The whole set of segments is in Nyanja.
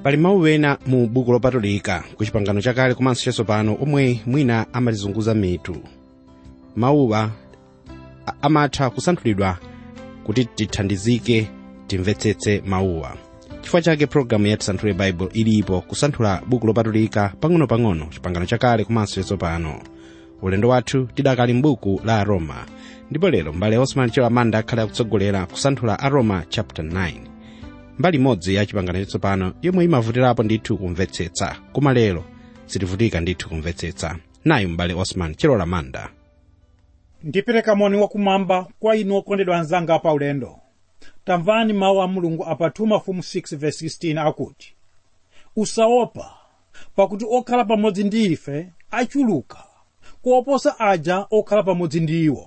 pali mawu ena mu buku lopatulika ku chipangano chakale komanso chatsopano omwe mwina amatizunguza mitu mawuwa a- amatha kusanthulidwa kuti tithandizike timvetsetse mawuwa chifukwa chake pologalamu ya tisanthule baibulo ilipo kusanthula buku lopatulika pang'ono-pang'ono chipangano chakale komanso chatsopano ulendo wathu tidakali m'buku la aroma ndipo lero mbale osman chilamanda akhale akutsogolera kusanthula aroma chapter 9 mbali imodzi ya chipangano chatsopano yomwe imavutirapo ndithu kumvetsetsa koma lero sitivutika ndithu kumvetsetsa nayu mbale osman chilamanda ndipereka moni wakumwamba kwa inu okondedwa anzanga pa ulendo tamvani mawu a mulungu apa 2 mafumu 6:16 akuti usaopa pakuti okhala pamodzi ndi ife achuluka kuoposa aja okhala pamodzi ndi iwo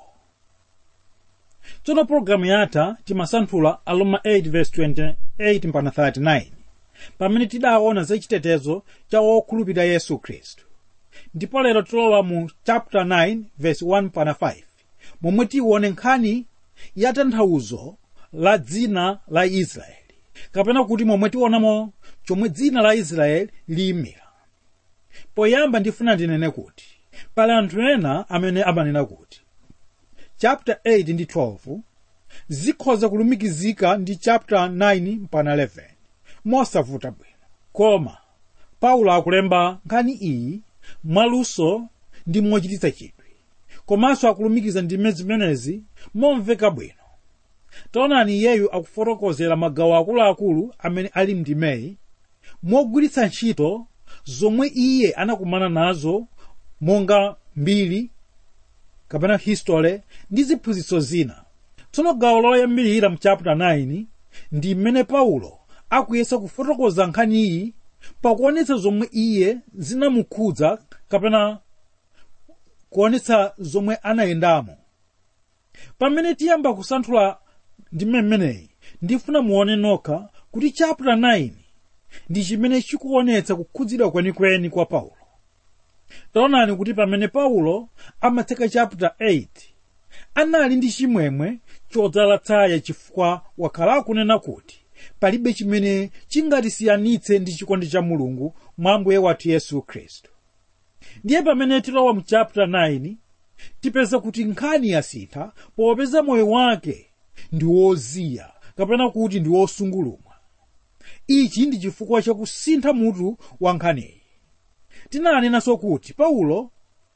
tsono pologalamu yatha timasanthula aroma 8:28 mpaka 39 pamene tidaona za chitetezo cha wokhulupirira yesu khristu ndipo lero tilowa mu chapter 9 verse 1 mpaka 5 momwe tione nkhani ya tanthauzo la dzina la israeli kapena kuti momwe tionamo chomwe dzina la israeli liyimira poyamba ndifuna ndinene kuti pali anthu ena amene amanena kuti chapter 8 ndi 12 zikhoza kulumikizika ndi chapter 9 mpaka 11 mosavuta bwino koma paulo akulemba nkhani iyi mwaluso ndi mochititsa chidwi komanso akulumikiza ndime zimenezi momveka bwino taonani iyeyu akufotokozera magawo akuluakulu amene ali mndimeyi mogwiritsa ntchito zomwe iye anakumana nazo monga mbiri kapena history ndi ziphunzitso zina tsono gawo loyambirira mu chapter 9 ndi mmene paulo akuyesa kufotokoza nkhani iyi pakuonetsa zomwe iye zinamukhudza kapena kuonetsa zomwe anayendamo pamene tiyamba kusanthula ndi mmemeneyi ndifuna muone nokha kuti chapter 9 ndi chimene chikuonetsa kukhudzidwa kwenikweni kwa paulo taonani kuti pamene paulo amatseka chapter 8 anali ndi chimwemwe chodzala tsaya chifukwa wakhala akunena kuti palibe chimene chingatisiyanitse ndi chikondi cha mulungu mwa ambuye wathu yesu khristu ndiye pamene tilowa mu chapter 9 tipeza kuti nkhani yasintha popeza moyo wake ndi woziya kapena kuti ndi wosungulumwa ichi ndi chifukwa chakusintha mutu wa nkhaniyi tinanenanso kuti paulo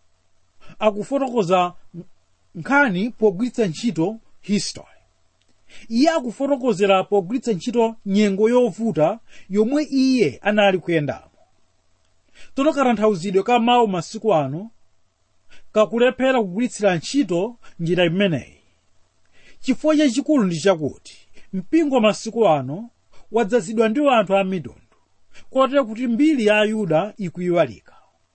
akufotokoza nkhani pogwiritsa ntchito history iye akufotokozera pogwiritsa ntchito nyengo yovuta yomwe iye anali kuyendamo tsono katanthauzidwe ka mawu masiku ano kakulephera kugwiritsira ntchito njira imeneyi chifukwa chachikulu ndi chakuti mpingo masiku ano wadzazidwa ndi anthu a mitundu kotero kuti mbiri ya ayuda ikuyiwalika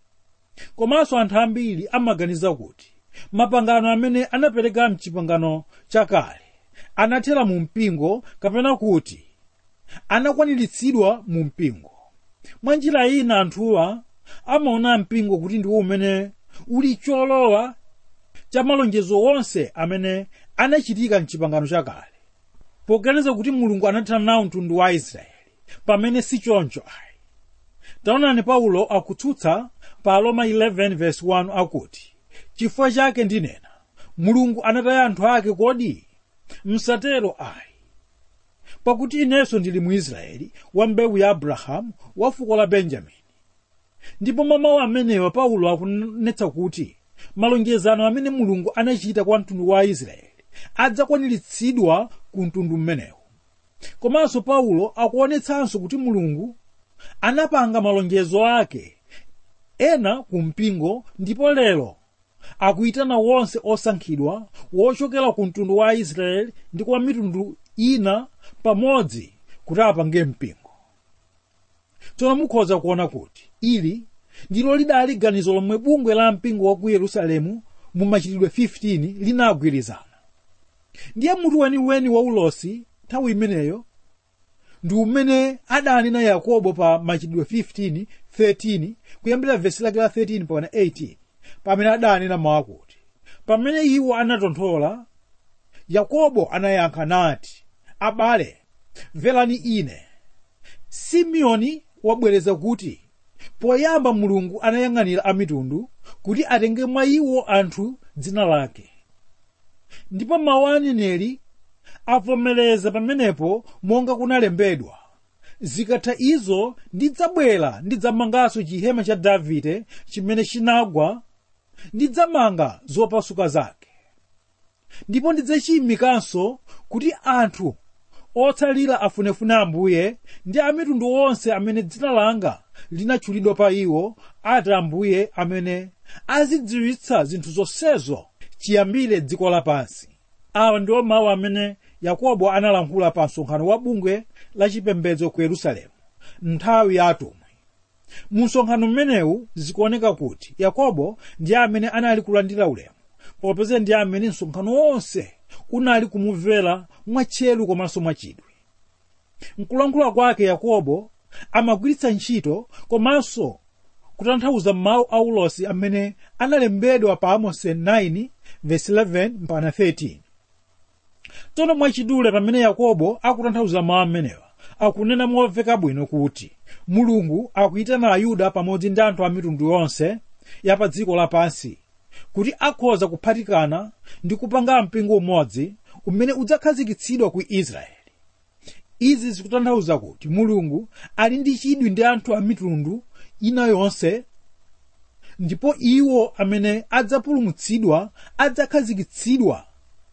komanso anthu ambiri amaganiza kuti mapangano amene anapereka mchipangano chakale anathera mu mpingo kapena kuti anakwaniritsidwa mu mpingo mwa njira ina anthuwa amaona mpingo kuti ndiwo umene uli cholowa cha malonjezo onse amene anachitika mchipangano chakale poganiza kuti mulungu anathana nawo mtundu wa israeli pamene si choncho ayi taonani paulo akutsutsa pa roma 11 verse 1 akuti chifukwa chake ndinena mulungu anataya anthu ake kodi msatero ayi pakuti inenso ndili muisraeli wa mbewu ya abrahamu wa fuko la benjamini ndipo mamawu amenewa paulo akunetsa kuti malonjezano amene mulungu anachita kwa mtundu wa israeli adzakwaniritsidwa ku mtundu mmenewu komanso paulo akuonetsanso kuti mulungu anapanga malonjezo ake ena ku mpingo ndipo lero akuyitana wonse osankhidwa wochokera ku mtundu wa israeli ndi kwa mitundu ina pamodzi kuti apange mpingo tsono mukhoza kuona kuti ili ndilo lidali ganizo lomwe bungwe la mpingo wa ku yerusalemu mu machitidwe 15 linagwirizana ndiye mutu weniweni wa ulosi nthawi imeneyo ndi umene adanena yakobo pa machitidwe 15 13 kuyambira vesi lake la 13 mpaka 18 pamene adanena mawu akuti pamene iwo anatonthola yakobo anayankha nati abale mverani ine simeoni wabwereza kuti poyamba mulungu anayang'anira amitundu kuti atenge mwa iwo anthu dzina lake ndipo mawu a aneneri avomereza pamenepo monga kunalembedwa zikatha izo ndidzabwera ndidzamanganso chihema cha davide chimene chinagwa ndidzamanga zopasuka zake ndipo ndidzachiyimikanso kuti anthu otsalira afunefune ambuye ndi amitundu onse amene dzina langa linatchulidwa pa iwo ati ambuye amene azidziwitsa zinthu zonsezo chiyambire dziko lapansi awa ndiwo mawu amene yakobo analankhula pa msonkhano wa bungwe la chipembedzo ku yerusalemu nthawi ya atumwi mu msonkhano mmenewu zikuoneka kuti yakobo ndiye amene anali kulandira ulemu popeza ndiye amene msonkhano wonse unali kumumvera mwatcheru komanso mwachidwi mkulankhula kwake yakobo amagwiritsa ntchito komanso kutanthauza mawu a ulosi amene analembedwa pa amosi 9 verse 11 mpaka 13 tsono mwachidule pamene yakobo akutanthauza mawu amenewa akunena momveka bwino kuti mulungu akuyitana ayuda pamodzi ndi anthu a mitundu yonse ya pa dziko lapansi kuti akhoza kuphatikana ndi kupanga mpingo umodzi umene udzakhazikitsidwa ku israeli izi zikutanthauza kuti mulungu ali ndi chidwi ndi anthu a mitundu ina yonse ndipo iwo amene adzapulumutsidwa adzakhazikitsidwa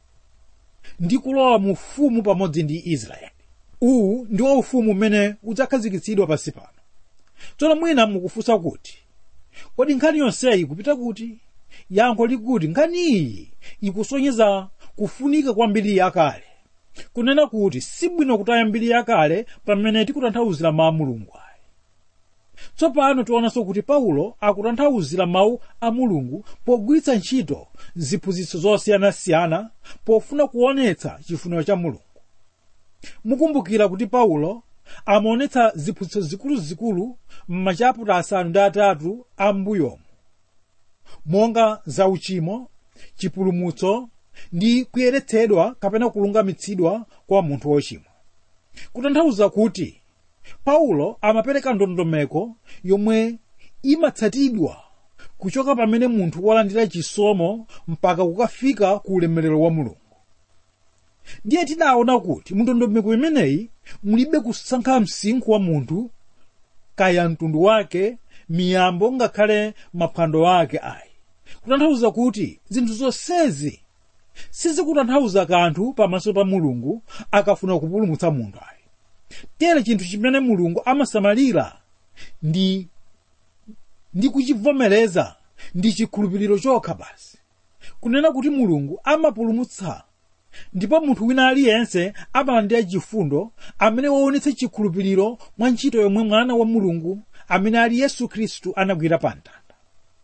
ndi kulowa mu ufumu pamodzi ndi israeli uwu ndiwo ufumu umene udzakhazikitsidwa pansi pano tsono mwina mukufunsa kuti kodi nkhani yonseyi kupita kuti yankho likuti nkhani iyi ikusonyeza kufunika kwa mbiri yakale kunena kuti sibwino kutaya mbiri yakale pamene tikutanthauzira mawu a mulungu ayi tsopano tionanso kuti paulo akutanthauzira mawu a mulungu pogwiritsa ntchito ziphunzitso zosiyanasiyana pofuna kuonetsa chifuniro cha mulungu mukumbukira kuti paulo amaonetsa ziphunzitso zikuluzikulu m'machaputa asanu ndi atatu a m'mbuyomu monga zauchimo chipulumutso ndi kuyeretsedwa kapena kulungamitsidwa kwa munthu wochimwa kutanthauza kuti paulo amapereka ndondomeko yomwe imatsatidwa kuchoka pamene munthu walandira chisomo mpaka kukafika ku ulemerero wa mulungu ndiye tidaona kuti mndondomeko imeneyi mulibe kusankha msinkhu wa munthu kaya mtundu wake miyambo ngakhale maphwando ake ayi kutanthauza kuti zinthu zonsezi sizikutanthauza kanthu pamaso pa mulungu akafuna kupulumutsa munthu ayi tere chinthu chimene mulungu amasamalira ndi ndi kuchivomereza ndi chikhulupiriro chokha basi kunena kuti mulungu amapulumutsa ndipo munthu wina aliyense amalandira chifundo amene waonetsa chikhulupiriro mwa ntchito yomwe mwana wa mulungu amene ali yesu khristu anagwira pa mtanda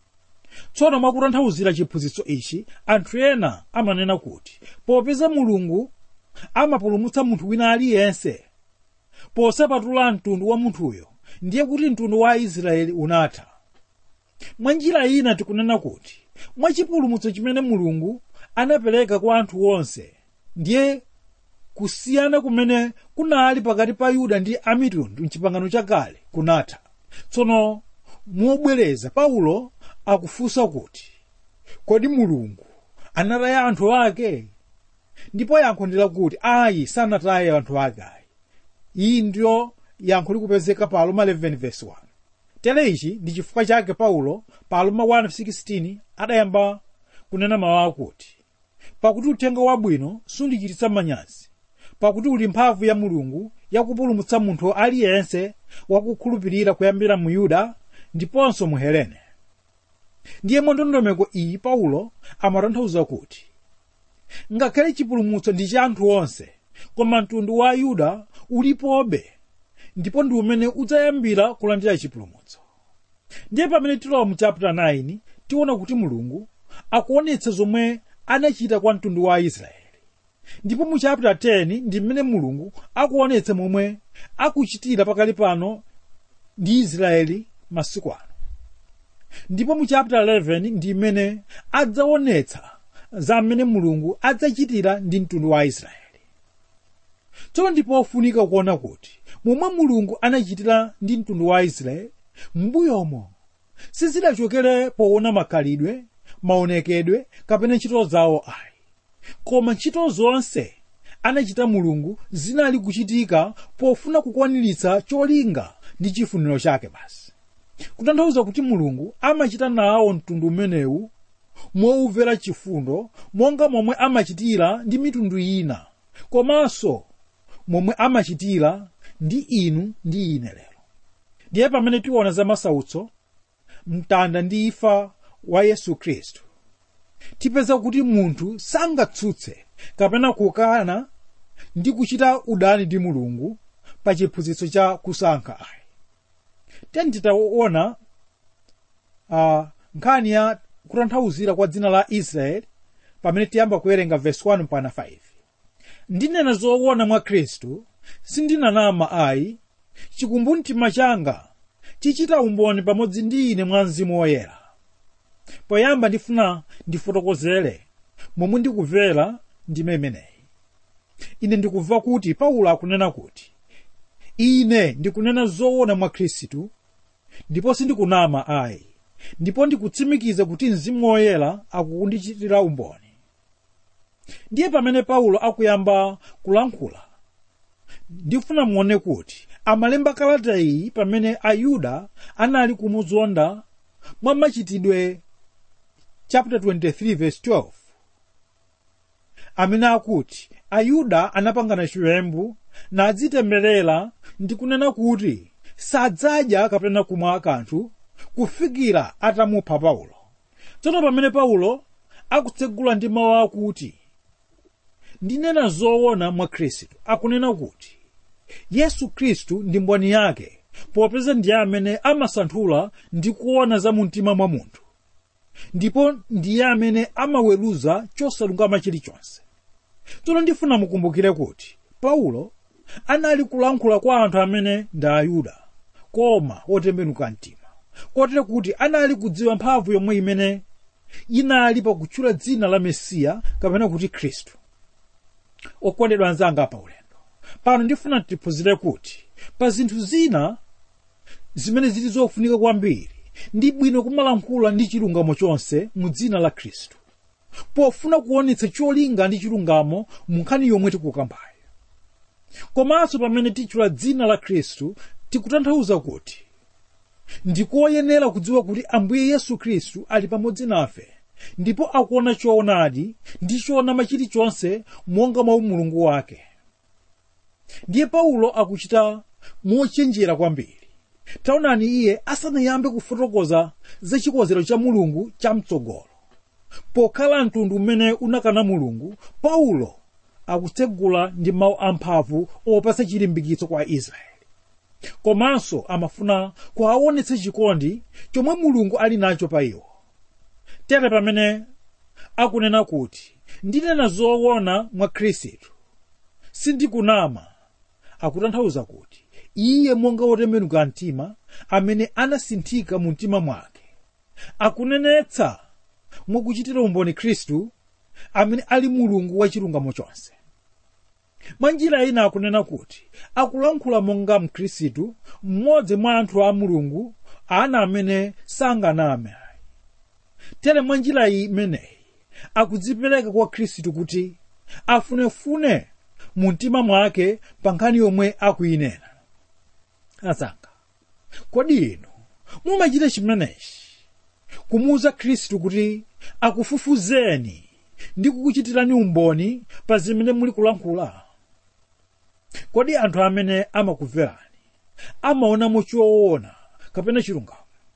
tsono mwakutanthauzira chiphunzitso ichi anthu ena amanena kuti popeza mulungu amapulumutsa munthu wina aliyense posapatula mtundu wa munthuyo ndiye kuti mtundu wa aisraeli unatha mwa njira ina tikunena kuti mwa chipulumutso chimene mulungu anapereka kwa anthu onse ndiye kusiyana kumene kunali pakati pa yuda ndi amitundu mchipangano chakale kunatha tsono mobwereza paulo akufunsa kuti kodi mulungu anataya anthu ake ndipo yankho ndi lakuti ayi sanataye anthu ake ayi iyi ndiyo yankho likupezeka pa aloma 11 verse 1 tere ichi ndi chifukwa chake paulo pa aloma 1:16 adayamba kunena mawu akuti pakuti uthenga wabwino sundichititsa manyazi pakuti uli mphamvu ya mulungu yakupulumutsa munthu aliyense wakukhulupirira kuyambira mu yuda ndiponso mu helene ndiye ndondomeko iyi paulo amatanthauza kuti ngakhale chipulumutso ndi cha anthu onse koma mtundu wa yuda ulipobe ndipo ndi umene udzayambira kulandira chipulumutso ndiye pamene tilowa mu chapter 9 tiona kuti mulungu akuonetsa zomwe anachita kwa mtundu wa israeli ndipo mu chapter 10 ndi mmene mulungu akuonetsa momwe akuchitira pakali pano ndi israeli masiku ano ndipo mu chapter 11 ndi mmene adzaonetsa za mmene mulungu adzachitira ndi mtundu wa israeli tsono ndipo ofunika kuona kuti momwe mulungu anachitira ndi mtundu wa israeli m'mbuyomo sizidachokere poona makhalidwe maonekedwe kapena ntchito zawo ayi koma ntchito zonse anachita mulungu zinali kuchitika pofuna kukwaniritsa cholinga ndi chifuniro chake basi kutanthauza kuti mulungu amachita nawo mtundu umenewu moumvera chifundo monga momwe amachitira ndi mitundu ina komanso momwe amachitira ndi inu ndi ine lero ndiye pamene tiona za masautso mtanda ndi imfa wa yesu khristu tipeza kuti munthu sangatsutse kapena kukana ndi kuchita udani ndi mulungu pa chiphunzitso cha kusankha ayi teni titaona uh, nkhani ya kutanthauzira kwa dzina la israeli pamene tiyamba kuwerenga verse 1 mpaka 5 ndinena zoona mwa khristu sindinanama ayi chikumbumtima changa chichita umboni pamodzi ndi ine mwa mzimu woyera poyamba ndifuna ndifotokozere momwe ndikumvera ndime imeneyi ine ndikumva kuti paulo akunena kuti ine ndikunena zoona mwa khristu ndipo sindikunama ayi ndipo ndikutsimikiza kuti mzimu woyera akukundichitira umboni ndiye pamene paulo akuyamba kulankhula ndifuna muone kuti amalemba kalata iyi pamene ayuda anali kumuzonda mwa machitidwe chapter 23 verse 12 amene akuti ayuda anapangana chiwembu nadzitemberera ndi kunena kuti sadzadya kapena kumwa kanthu kufikira atamupha paulo tsono pamene paulo akutsegula ndi mawu akuti ndinena zoona mwa khristu akunena kuti yesu khristu ndi mboni yake popeza ndiye amene amasanthula ndi kuona za mumtima mwa munthu ndipo ndiye amene amaweruza chosalungama chilichonse tsono ndifuna mukumbukire kuti paulo anali kulankhula kwa anthu amene ndi ayuda koma otembenuka mtima kotero kuti anali kudziwa mphamvu yomwe imene inali pakutchula dzina la mesiya kapena kuti khristu okondedwa anzanga pa ulendo pano ndifuna tiphunzire kuti pa zinthu zina zimene zili zofunika kwambiri ndi bwino kumalankhula ndi chilungamo chonse mu dzina la khristu pofuna kuonetsa cholinga ndi chilungamo mu nkhani yomwe tikukambayo komanso pamene tichula dzina la khristu tikutanthauza kuti ndikoyenera kudziwa kuti ambuye yesu khristu ali pamodzi nafe ndipo akuona choonadi ndi choonama chilichonse monga mwa umulungu wake ndiye paulo akuchita mochenjera kwambiri taonani iye asanayambe kufotokoza za chikonzero cha mulungu chamtsogolo pokhala mtundu umene unakana mulungu paulo akutsegula ndi mawu amphamvu opatsa chilimbikitso kwa israeli komanso amafuna kuwaonetsa chikondi chomwe mulungu ali nacho pa iwo tere pamene akunena kuti ndinena zoona mwa khristu sindikunama akutanthauza kuti iye monga wotembenuka mtima amene anasinthika mu mtima mwake akunenetsa mwakuchitira umboni khristu amene ali mulungu wa chilungamo chonse mwa njira ina akunena kuti akulankhula monga mkhristu mmodzi mwa anthu a mulungu ana amene sanganame tere mwa njira imeneyi akudzipereka kwa khristu kuti afunefune mu mtima mwake pa nkhani yomwe akuyinena azanga kodi inu mumachita chimenechi kumuuza khristu kuti akufufuzeni ndi kukuchitirani umboni pa zimene muli kulankhula kodi anthu amene amakumverani amaonamo choona kapena chilungamo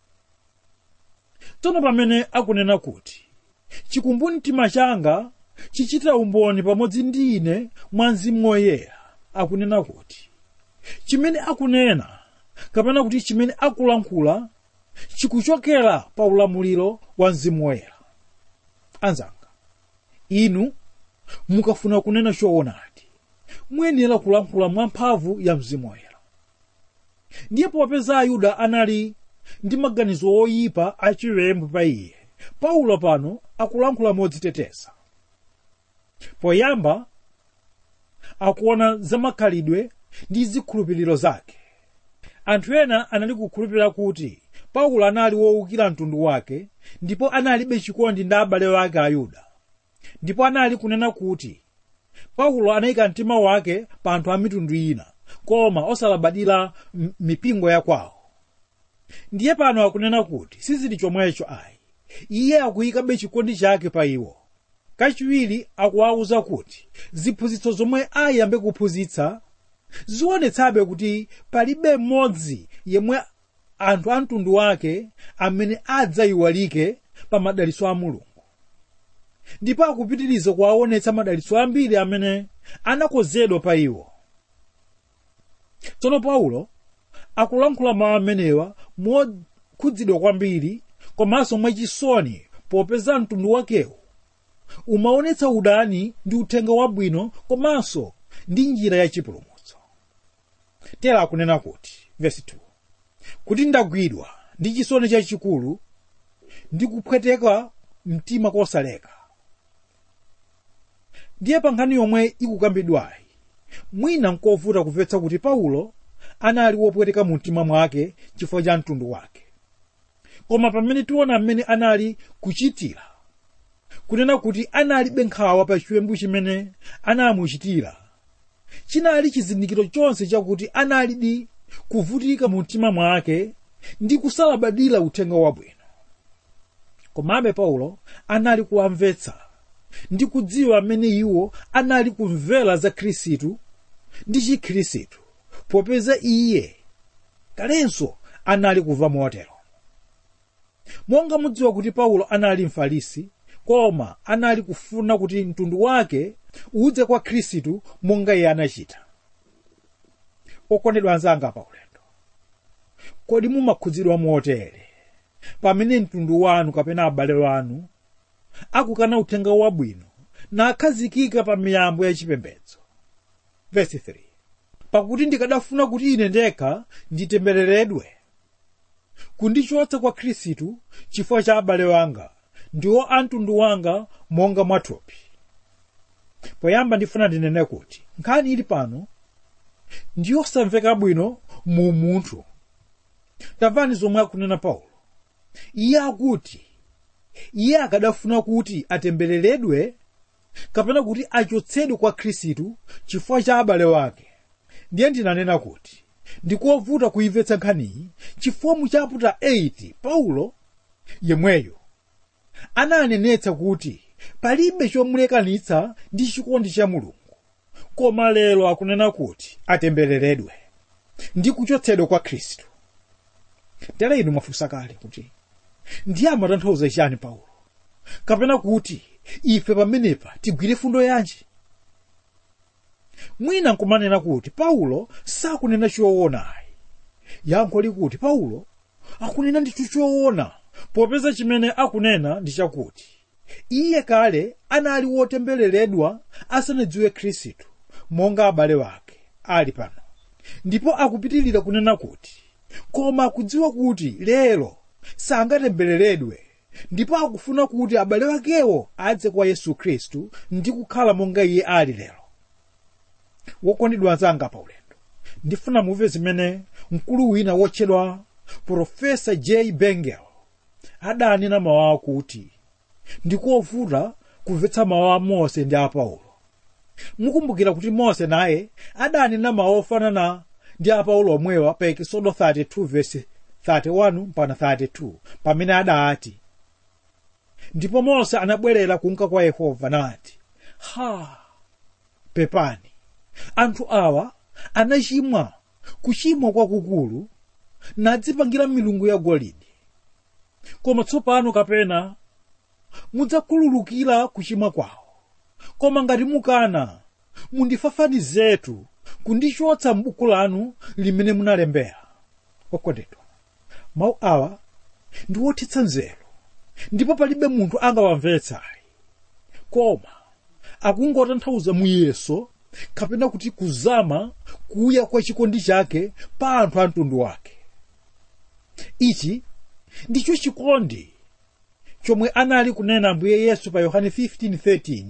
tsono pamene akunena kuti chikumbumtima changa chichita umboni pamodzi ndi ine mwa mzimu woyera akunena kuti chimene akunena kapena kuti chimene akulankhula chikuchokera pa ulamuliro wa mzimu woyera anzanga inu mukafuna kunena choonadi muyenera kulankhula mwamphamvu ya mzimu woyera ndiye popeza ayuda anali ndi maganizo oyipa achiwembu pa iye paulo pano akulankhula modziteteza poyamba akuona zamakhalidwe ndi zikhulupiriro zake anthu ena anali kukhulupirira kuti paulo anali wowukira mtundu wake ndipo analibe chikondi ndi abale wake ayuda ndipo anali kunena kuti paulo anayika mtima wake pa anthu a mitundu ina koma osalabadira m- mipingo ya kwawo ndiye pano akunena kuti sizili chomwecho ayi iye akuyikabe chikondi chake pa iwo kachiwiri akuwawuza kuti ziphunzitso zomwe ayambe kuphunzitsa zionetsabe kuti palibe mmodzi yemwe anthu a mtundu wake amene adzayiwalike pa madalitso a mulungu ndipo akupitiriza kuwaonetsa madalitso ambiri amene anakonzedwa pa iwo tsono paulo akulankhula mawu amenewa mokhudzidwa kwambiri komanso mwachisoni popeza mtundu wakewo umaonetsa udani ndi uthenga wabwino komanso ndi njira yachipulumutso tera akunena kuti vesi 2 kuti ndagwidwa ndi chisoni chachikulu ndi kupweteka mtima kosaleka ndiye pa nkhani yomwe ikukambidwayi mwina nkovuta kumvetsa kuti paulo anali wopweteka mu mtima mwake chifukwa cha mtundu wake koma pamene tiona mmene anali kuchitira kunena kuti analibe nkhawa pa chiwembu chimene anamuchitira chinali chizindikiro chonse chakuti analidi kuvutika mu mtima mwake ndi kusalabadira uthenga wabwino komabe paulo anali kuwamvetsa ndi kudziwa mmene iwo anali kumvera za khristu ndi chikhristu popeza iye kalenso anali kuva motero monga mudziwa kuti paulo anali mfarisi koma anali kufuna kuti mtundu wake udze kwa khristu monga iye anachita okondedwa anzanga pa ulendo kodi mumakhudzidwa motere pamene mtundu wanu kapena abale wanu akukana uthenga wabwino nakhazikika pa miyambo yachipembedzo vesi 3 pakuti ndikadafuna kuti ine ndekha nditembereredwe kundichotsa kwa khristu chifukwa cha abale wanga ndiwo a mtundu wanga monga mwathupi poyamba ndifuna ndinene kuti nkhani ili pano ndiyosamveka bwino mu munthu tamvani zomwe akunena paulo iye akuti iye akadafuna kuti atembereredwe kapena kuti achotsedwe kwa khristu chifukwa cha abale wake ndiye ndinanena kuti ndikovuta kuimvetsa nkhaniyi chifukwa mu chaputa 8 paulo yemweyo ananenetsa kuti palibe chomulekanitsa ndi chikondi cha mulungu koma lero akunena kuti atembereredwe ndi kuchotsedwa kwa khristu tera inu mwafunsa kale kuti ndiye amatanthauza chani paulo kapena kuti ife pamenepa tigwire fundo yanji mwina nkumanena kuti paulo sakunena choonayi yankho likuti paulo akunena ndithu choona popeza chimene akunena ndi chakuti iye kale anali wotembereredwa asanadziwe khristu monga abale wake ali pano ndipo akupitilira kunena kuti koma akudziwa kuti lero sangatembereredwe ndipo akufuna kuti abale wakewo adze kwa yesu khristu ndi kukhala monga iye ali lero wokondedwa anzanga pa ulendo ndifuna muve zimene mkulu wina wotchedwa profesa j bengel adanena mawu akuti ndikovuta kumvetsa mawu a mose ndi a paulo mukumbukira kuti mose naye adanena mawu ofanana ndi a paulo omwewa pa ekisodo 32 verse 31 mpaka 32 pamene adati ndipo mose anabwerera kunka kwa yehova nati ha pepani anthu awa anachimwa kuchimwa kwakukulu nadzipangira milungu ya golide koma tsopano kapena mudzakhululukira kuchimwa kwawo koma ngati mukana mundifafanizetu kundichotsa m'buku lanu limene munalembera okondedwa mawu awa ndi wothetsa nzeru ndipo palibe munthu angawamvetsayi koma akungotanthauza muyeso kapena kuti kuzama kuya kwa chikondi chake pa anthu a mtundu wake ichi ndicho chikondi chomwe anali kunena ambuye yesu pa yohane 15:13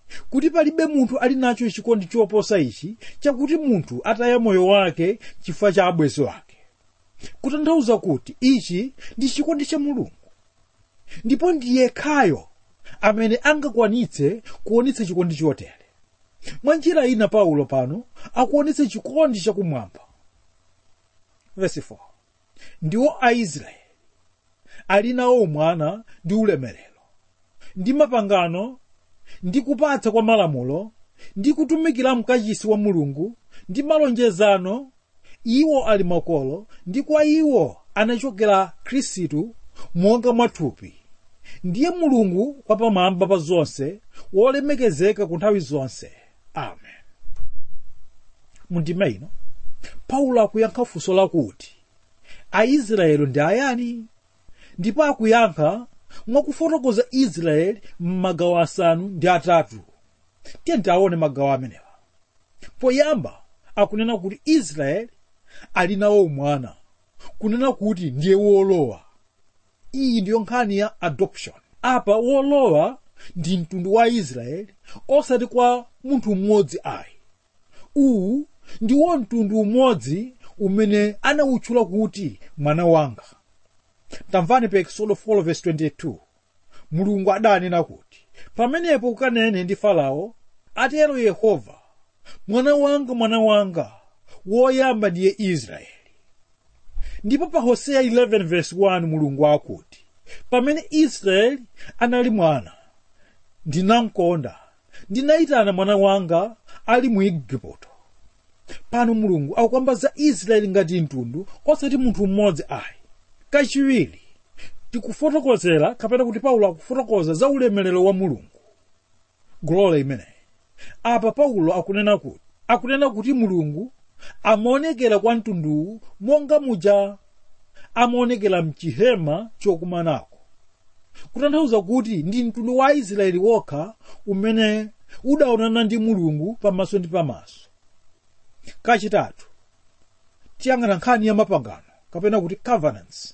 kuti palibe munthu ali nacho chikondi choposa ichi chakuti munthu ataya moyo wake chifukwa cha abwenzi wake kutanthauza kuti ichi ndi chikondi cha mulungu ndipo ndiye yekhayo amene angakwanitse kuonetsa chikondi chotere mwa njira ina paulo pano akuonetsa chikondi chakumwamba verse 4 ndiwo aisraeli ali nawo umwana ndi ulemerero ndi mapangano ndi kupatsa kwa malamulo ndi kutumikira mkachisi wa mulungu ndi malonjezano iwo ali makolo ndi kwa iwo anachokera khristu monga mwathupi ndiye mulungu wapamwamba pa zonse wolemekezeka ku nthawi zonse amen mundima ino paulo akuyankha funso lakuti aisraeli ndi ayani ndipo akuyankha mwakufotokoza israeli m'magawo asanu ndi atatu tiye tiaone magawo amenewa poyamba akunena kuti israeli ali nawo mwana kunena kuti ndiye wolowa iyi ndiyo nkhani ya adoption apa wolowa ndi mtundu wa israeli osati kwa munthu mmodzi ayi uwu ndiwo mtundu umodzi umene anawutchula kuti mwana wanga tamvani pa exodo 4:22 mulungu adanena kuti pamenepo ukanene ndi farao atero yehova mwana wanga mwana wanga woyamba ndiye israeli ndipo pa hoseya 11:1 mulungu akuti pamene israeli anali mwana ndinamkonda ndinayitana mwana wanga ali mu igupto pano mulungu akukamba za israeli ngati mtundu osati munthu mmodzi ayi kachiwiri tikufotokozera kapena kuti paulo akufotokoza za ulemerero wa mulungu glory imeneyi apa paulo akunena kuti akunena kuti mulungu amaonekera kwa mtunduwu monga muja amaonekera mchihema chokumanako kutanthauza kuti ndi mtundu wa israeli wokha umene udaonana ndi mulungu pamaso ndi pamaso kachitatu tiyang'ana nkhani ya mapangano kapena kuti covenants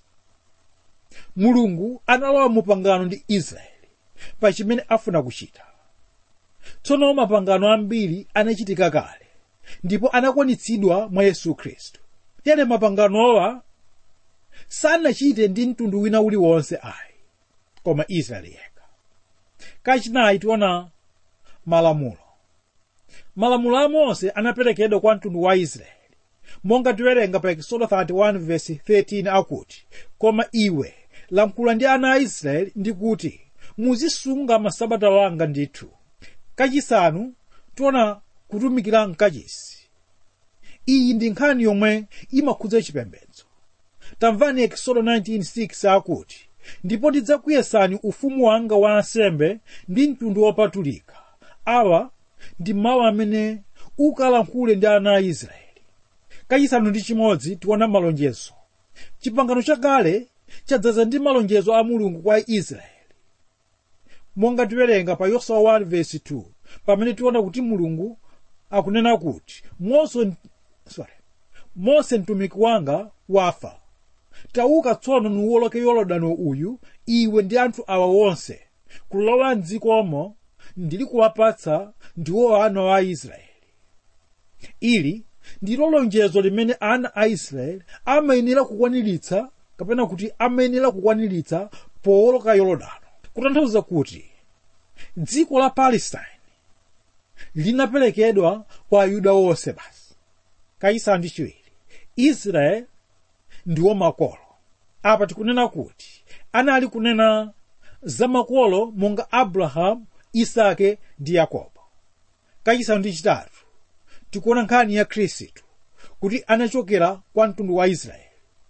mulungu analowa mupangano ndi israeli pa chimene afuna kuchita tsono mapangano ambiri anachitika kale ndipo anakwanitsidwa mwa yesu khristu tere mapanganowa sanachite ndi mtundu wina uliwonse ayi koma israeli yekha kachinayi tiona malamulo malamulo a mose anaperekedwa kwa mtundu wa israeli monga tiwerenga pa exodo 31 verse 13 akuti koma iwe lankhula ndi ana a israeli ndi kuti muzisunga masabata wanga ndithu kachisanu tiona kutumikira mkachisi iyi ndi nkhani yomwe imakhudza chipembedzo tamvani exodo 19:6 akuti ndipo ndidzakuyesani ufumu wanga wa ansembe ndi mtundu wopatulika awa ndi mawu amene ukalankhule ndi ana a israeli kachisanu ndi chimodzi tiona malonjezo chipangano chakale chadzaza ndi malonjezo a mulungu kwa israeli monga tiwerenga pa yoswa 1:2 pamene tiona kuti mulungu akunena kuti mose sorry mose mtumiki wanga wafa tauka tsono nuwoloke yorodani uyu iwe ndi anthu awa wonse kulowa mdzikomo ndili kuwapatsa ndiwo ana a israeli ili ndilo lonjezo limene ana a israeli amayenera kukwaniritsa kapena kuti amayenera kukwaniritsa powoloka yorodani kutanthauza kuti dziko la palestine linaperekedwa kwa ayuda wonse basi kachisanu ndi chiwiri israeli ndiwo makolo apa tikunena kuti anali kunena za makolo monga abrahamu isake ndi yakobo kachisanu ndi chitatu tikuona nkhani ya khristu kuti anachokera kwa mtundu wa israeli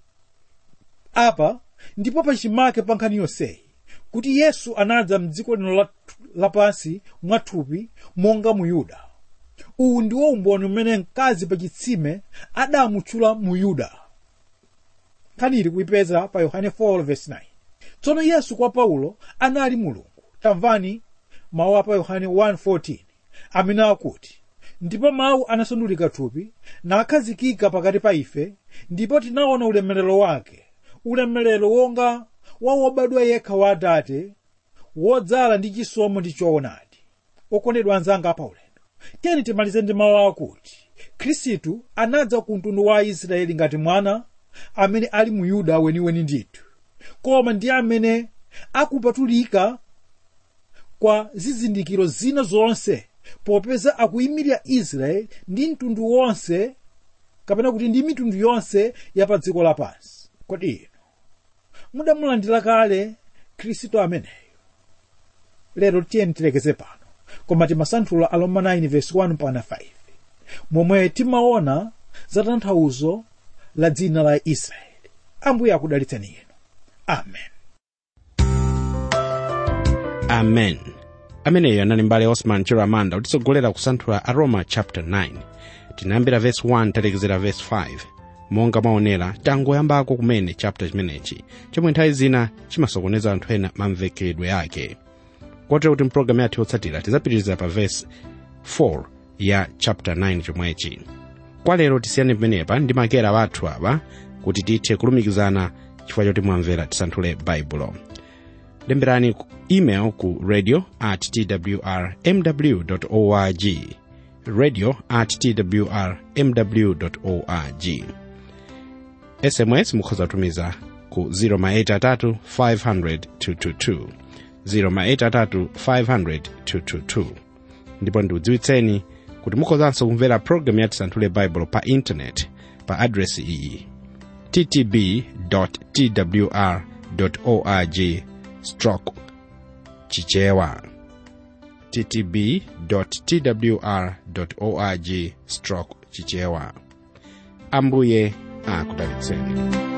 apa ndipo pachimake pa nkhani yonseyi kuti yesu anadza mdziko lino lapansi mwathupi monga mu yuda uwu ndiwo umboni umene mkazi pa chitsime adamutchula mu yuda nkhani ili kuipeza pa yohane 4:9 tsono yesu kwa paulo anali mulungu tamvani mawu apa yohane 1:14 amene akuti ndipo mawu anasandulika thupi nakhazikika pakati pa ife ndipo tinaona ulemerero wake ulemerero wonga wa wobadwa yekha wa atate wodzala ndi chisomo ndi choonadi okondedwa anzanga pa ulendo tiyeni timalize ndi mawu akuti khristu anadza ku mtundu wa aisraeli ngati mwana amene ali mu yuda weniweni ndithu koma ndi amene akupatulika kwa zizindikiro zina zonse popeza akuyimirira israeli ndi mtundu wonse kapena kuti ndi mitundu yonse ya pa dziko lapansi kodi inu mudamulandira kale khristu ameneyo lero tiyeni tilekeze pano koma timasanthula aloma 9 verse 1 mpaka 5 momwe timaona za tanthauzo la dzina la israeli ambuye akudalitseni inu amen amen ameneyo anali mbale osman chiramanda kutitsogolera kusanthula aroma chapter 9 tinayambira verse 1 talekezera verse 5 monga mwaonera tangoyambako kumene chapter chimenechi chomwe nthawi zina chimasokoneza anthu ena mamvekedwe ake kotero kuti mpulogalamu yathu yotsatira tidzapitiriza pa verse 4 ya chapter 9 chomwechi kwa lero tisiyane pamenepa ndi makera wathu awa kuti tithe kulumikizana chifukwa choti mwamvera tisanthule baibulo lemberani ku email ku radio at twr mw org radio at twr mw org sms mukhoza kutumiza ku 083 500 222 083 500 222 ndipo ndiudziwitseni kuti mukhozanso kumvera programu ya tisanthule baibulo pa intaneti pa adresi iyi ttb twr org stroke chichewa ttb twr org stroke chichewa ambuye akudalitseni